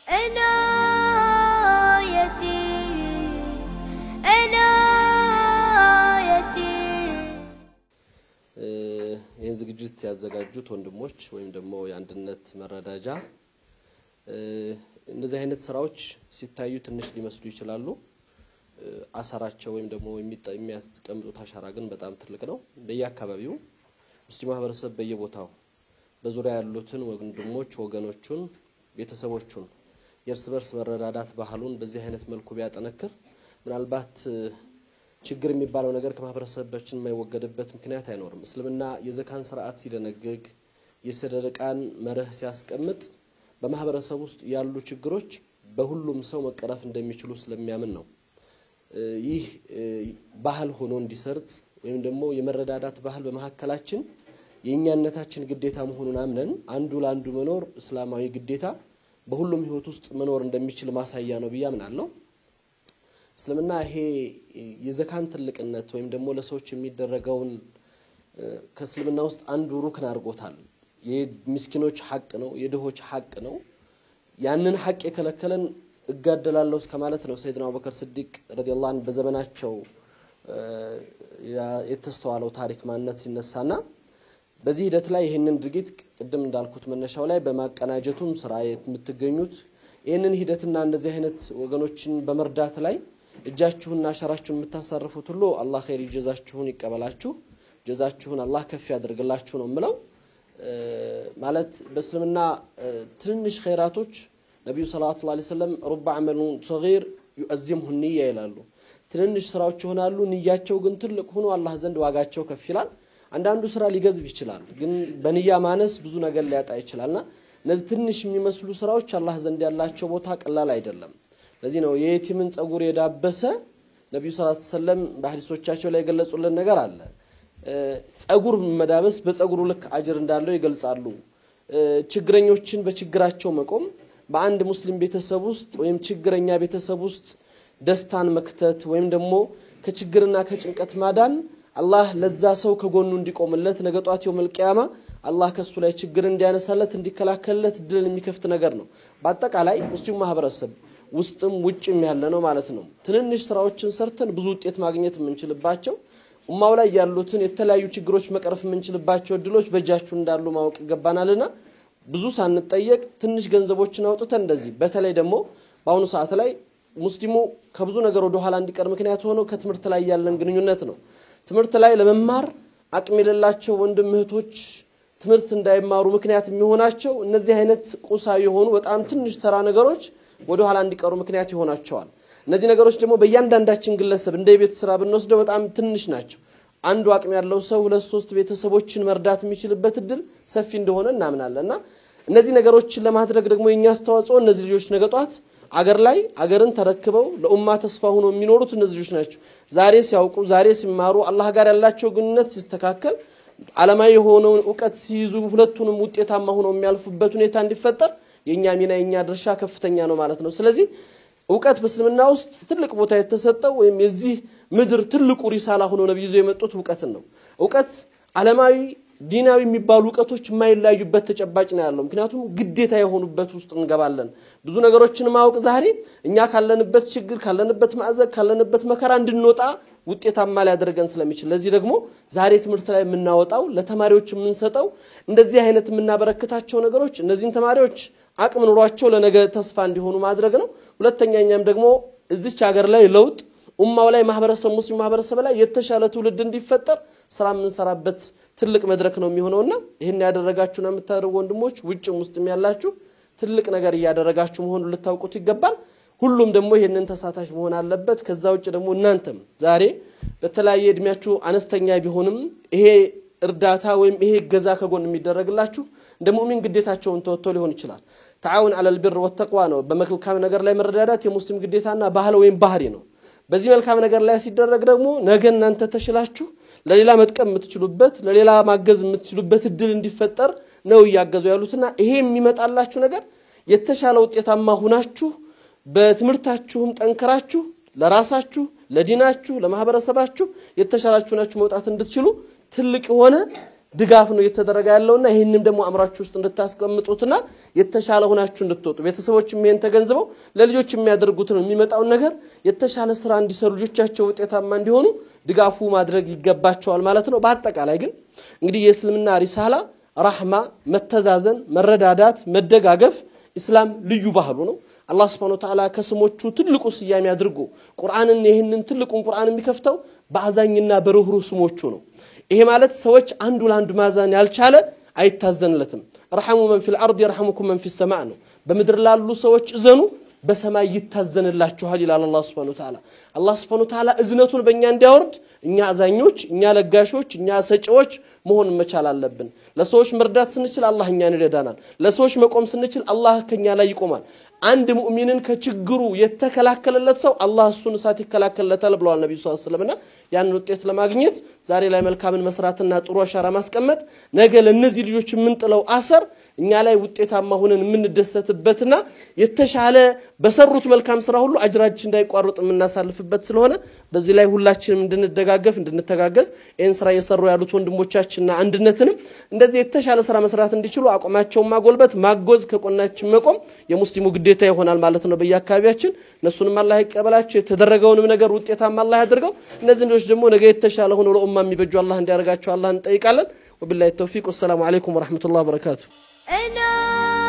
عنايتي عنايتي ይህን ዝግጅት ያዘጋጁት ወንድሞች ወይም ደግሞ የአንድነት መረዳጃ እንደዚህ አይነት ስራዎች ሲታዩ ትንሽ ሊመስሉ ይችላሉ። አሰራቸው ወይም ደግሞ የሚጠ- የሚያስቀምጡት አሻራ ግን በጣም ትልቅ ነው። በየአካባቢው ሙስሊም ማህበረሰብ በየቦታው በዙሪያ ያሉትን ወንድሞች ወገኖቹን፣ ቤተሰቦቹን የእርስ በርስ መረዳዳት ባህሉን በዚህ አይነት መልኩ ቢያጠነክር ምናልባት ችግር የሚባለው ነገር ከማህበረሰባችን የማይወገድበት ምክንያት አይኖርም። እስልምና የዘካን ስርዓት ሲደነግግ የሰደቃን መርህ ሲያስቀምጥ በማህበረሰብ ውስጥ ያሉ ችግሮች በሁሉም ሰው መቀረፍ እንደሚችሉ ስለሚያምን ነው። እ ይህ እ ባህል ሆኖ እንዲሰርጽ ወይም ደግሞ የመረዳዳት ባህል በመካከላችን የእኛነታችን ግዴታ መሆኑን አምነን አንዱ ለአንዱ መኖር እስላማዊ ግዴታ በሁሉም ህይወት ውስጥ መኖር እንደሚችል ማሳያ ነው ብዬ አምናለሁ። እስልምና ይሄ የዘካን ትልቅነት ወይም ደግሞ ለሰዎች የሚደረገውን እ ከእስልምና ውስጥ አንዱ ሩክን አድርጎታል። የምስኪኖች ሐቅ ነው፣ የድሆች ሐቅ ነው። ያንን ሐቅ የከለከለን እጋደላለሁ እስከ ማለት ነው። ሰይድና አቡበከር ስዲቅ ረዲየላሁ ዐንሁ በዘመናቸው እ ያ- የተስተዋለው ታሪክ ማንነት ሲነሳና በዚህ ሂደት ላይ ይህንን ድርጊት ቅድም እንዳልኩት መነሻው ላይ በማቀናጀቱም ስራ የምትገኙት ይህንን ሂደትና እንደዚህ አይነት ወገኖችን በመርዳት ላይ እጃችሁንና አሻራችሁን የምታሳርፉት ሁሉ አላህ ኸይር ጀዛችሁን ይቀበላችሁ፣ ጀዛችሁን አላህ ከፍ ያደርግላችሁ ነው የምለው። እ ማለት በእስልምና እ ትንንሽ ኸይራቶች ነቢዩ ሰለላሁ ዐለይሂ ወሰለም ሩባ አመሉን ሰጊር ዩአዚምሁ ንያ ይላሉ። ትንንሽ ስራዎች ይሆናሉ፣ ንያቸው ግን ትልቅ ሆኖ አላህ ዘንድ ዋጋቸው ከፍ ይላል። አንዳንዱ ስራ ሊገዝብ ይችላል፣ ግን በንያ ማነስ ብዙ ነገር ሊያጣ ይችላልና እነዚህ ትንሽ የሚመስሉ ስራዎች አላህ ዘንድ ያላቸው ቦታ ቀላል አይደለም። ለዚህ ነው የየቲምን ጸጉር የዳበሰ ነቢዩ ሰለላሁ ዐለይሂ ወሰለም በሐዲሶቻቸው ላይ የገለጹልን ነገር አለ። እ ጸጉር መዳበስ በጸጉሩ ልክ አጅር እንዳለው ይገልጻሉ። እ ችግረኞችን በችግራቸው መቆም በአንድ ሙስሊም ቤተሰብ ውስጥ ወይም ችግረኛ ቤተሰብ ውስጥ ደስታን መክተት ወይም ደግሞ ከችግርና ከጭንቀት ማዳን አላህ ለዛ ሰው ከጎኑ እንዲቆምለት ነገ ጧት የውመል ቂያማ አላህ ከሱ ላይ ችግር እንዲያነሳለት እንዲከላከልለት ድልን የሚከፍት ነገር ነው። በአጠቃላይ ሙስሊም ማህበረሰብ ውስጥም ውጭም ያለ ነው ማለት ነው። ትንንሽ ስራዎችን ሰርተን ብዙ ውጤት ማግኘት የምንችልባቸው ኡማው ላይ ያሉትን የተለያዩ ችግሮች መቅረፍ የምንችልባቸው እድሎች በእጃችሁ እንዳሉ ማወቅ ይገባናልና ብዙ ሳንጠየቅ ትንሽ ገንዘቦችን አውጥተን እንደዚህ በተለይ ደግሞ በአሁኑ ሰዓት ላይ ሙስሊሙ ከብዙ ነገር ወደ ኋላ እንዲቀር ምክንያት ሆነው ከትምህርት ላይ ያለን ግንኙነት ነው። ትምህርት ላይ ለመማር አቅም የሌላቸው ወንድም እህቶች ትምህርት እንዳይማሩ ምክንያት የሚሆናቸው እነዚህ አይነት ቁሳዊ የሆኑ በጣም ትንሽ ተራ ነገሮች ወደ ኋላ እንዲቀሩ ምክንያት ይሆናቸዋል። እነዚህ ነገሮች ደግሞ በእያንዳንዳችን ግለሰብ እንደ የቤት ስራ ብንወስደው በጣም ትንሽ ናቸው። አንዱ አቅም ያለው ሰው ሁለት ሶስት ቤተሰቦችን መርዳት የሚችልበት እድል ሰፊ እንደሆነ እናምናለን እና እነዚህ ነገሮችን ለማድረግ ደግሞ የኛ አስተዋጽኦ እነዚህ ልጆች ነገ ጧት አገር ላይ አገርን ተረክበው ለኡማ ተስፋ ሆኖ የሚኖሩት እነዚህ ልጆች ናቸው። ዛሬ ሲያውቁ፣ ዛሬ ሲማሩ፣ አላህ ጋር ያላቸው ግንኙነት ሲስተካከል፣ ዓለማዊ የሆነውን እውቀት ሲይዙ፣ ሁለቱንም ውጤታማ ሆነው የሚያልፉበት ሁኔታ እንዲፈጠር የኛ ሚና የኛ ድርሻ ከፍተኛ ነው ማለት ነው። ስለዚህ እውቀት በእስልምና ውስጥ ትልቅ ቦታ የተሰጠው ወይም የዚህ ምድር ትልቁ ሪሳላ ሆኖ ነብዩ ይዘው የመጡት እውቀትን ነው። እውቀት ዓለማዊ ዲናዊ የሚባሉ እውቀቶች የማይለያዩበት ተጨባጭ ነው ያለው። ምክንያቱም ግዴታ የሆኑበት ውስጥ እንገባለን። ብዙ ነገሮችን ማወቅ ዛሬ እኛ ካለንበት ችግር፣ ካለንበት ማዕዘግ፣ ካለንበት መከራ እንድንወጣ ውጤታማ ሊያደርገን ስለሚችል ለዚህ ደግሞ ዛሬ ትምህርት ላይ የምናወጣው ለተማሪዎች የምንሰጠው እንደዚህ አይነት የምናበረክታቸው ነገሮች እነዚህን ተማሪዎች አቅም ኑሯቸው ለነገ ተስፋ እንዲሆኑ ማድረግ ነው። ሁለተኛ እኛም ደግሞ እዚች ሀገር ላይ ለውጥ ኡማው ላይ ማህበረሰብ ሙስሊም ማህበረሰብ ላይ የተሻለ ትውልድ እንዲፈጠር ስራ የምንሰራበት ትልቅ መድረክ ነው የሚሆነውና ይህን ያደረጋችሁና የምታደርጉ ወንድሞች ውጭም ውስጥም ያላችሁ ትልቅ ነገር እያደረጋችሁ መሆኑን ልታውቁት ይገባል። ሁሉም ደግሞ ይህንን ተሳታፊ መሆን አለበት። ከዛ ውጭ ደግሞ እናንተም ዛሬ በተለያየ እድሜያችሁ አነስተኛ ቢሆንም ይሄ እርዳታ ወይም ይሄ እገዛ ከጎን የሚደረግላችሁ እንደ ሙእሚን ግዴታቸውን ተወጥተው ሊሆን ይችላል። ተዓውን አለል ቢር ወተቅዋ ነው። በመልካም ነገር ላይ መረዳዳት የሙስሊም ግዴታና ባህል ወይም ባህሪ ነው። በዚህ መልካም ነገር ላይ ሲደረግ ደግሞ ነገ እናንተ ተሽላችሁ ለሌላ መጥቀም የምትችሉበት ለሌላ ማገዝ የምትችሉበት እድል እንዲፈጠር ነው እያገዙ ያሉትና ይሄ የሚመጣላችሁ ነገር የተሻለ ውጤታማ ሁናችሁ በትምህርታችሁም ጠንክራችሁ ለራሳችሁ፣ ለዲናችሁ፣ ለማህበረሰባችሁ የተሻላችሁ ናችሁ መውጣት እንድትችሉ ትልቅ የሆነ ድጋፍ ነው እየተደረገ ያለውና ይህንም ደግሞ አእምራችሁ ውስጥ እንድታስቀምጡትና የተሻለ ሆናችሁ እንድትወጡ ቤተሰቦችም ይሄን ተገንዝበው ለልጆች የሚያደርጉትን የሚመጣውን ነገር የተሻለ ስራ እንዲሰሩ ልጆቻቸው ውጤታማ እንዲሆኑ ድጋፉ ማድረግ ይገባቸዋል ማለት ነው። በአጠቃላይ ግን እንግዲህ የእስልምና ሪሳላ ራህማ፣ መተዛዘን፣ መረዳዳት፣ መደጋገፍ ኢስላም ልዩ ባህሉ ነው። አላህ ስብሐነ ወተዓላ ከስሞቹ ትልቁ ስያሜ አድርጎ ቁርአንን ይህንን ትልቁን ቁርአን የሚከፍተው በአዛኝና በርህሩህ ስሞቹ ነው። ይሄ ማለት ሰዎች አንዱ ለአንዱ ማዛን ያልቻለ አይታዘንለትም። ረሐሙ መን ፊል አርድ የርሐሙኩም መን ፊ ሰማዕ ነው። በምድር ላሉ ሰዎች እዘኑ በሰማይ ይታዘንላችኋል ይላል አላህ ስብሐነ ወተዓላ። አላህ ስብሐነ ወተዓላ እዝነቱን በእኛ እንዲያወርድ እኛ አዛኞች፣ እኛ ለጋሾች፣ እኛ ሰጪዎች መሆን መቻል አለብን። ለሰዎች መርዳት ስንችል አላህ እኛን ይረዳናል። ለሰዎች መቆም ስንችል አላህ ከኛ ላይ ይቆማል። አንድ ሙእሚንን ከችግሩ የተከላከለለት ሰው አላህ እሱን እሳት ይከላከልለታል ብለዋል ነቢዩ ሰለላሁ ዐለይሂ ወሰለም። ያንን ውጤት ለማግኘት ዛሬ ላይ መልካምን መስራትና ጥሩ አሻራ ማስቀመጥ ነገ ለእነዚህ ልጆች የምንጥለው አሰር እኛ ላይ ውጤታማ ሆነን የምንደሰትበትና የተሻለ በሰሩት መልካም ስራ ሁሉ አጅራችን እንዳይቋርጥ የምናሳልፍበት ስለሆነ በዚህ ላይ ሁላችንም እንድንደጋገፍ እንድንተጋገዝ ይህን ስራ እየሰሩ ያሉት ወንድሞቻችንና አንድነትንም እንደዚህ የተሻለ ስራ መስራት እንዲችሉ አቋማቸውን ማጎልበት፣ ማጎዝ፣ ከቆናችን መቆም የሙስሊሙ ግዴታ ይሆናል ማለት ነው። በየአካባቢያችን እነሱንም አላህ ይቀበላቸው፣ የተደረገውንም ነገር ውጤታማ አላህ ያድርገው። እነዚህ ልጆች ደግሞ ነገ የተሻለ ሆኖ ለኡማ የሚበጁ አላህ እንዲያደርጋቸው አላህ እንጠይቃለን። ወቢላሂ ተውፊቅ። ወሰላሙ አለይኩም ወረሕመቱላህ ወበረካቱ። أنا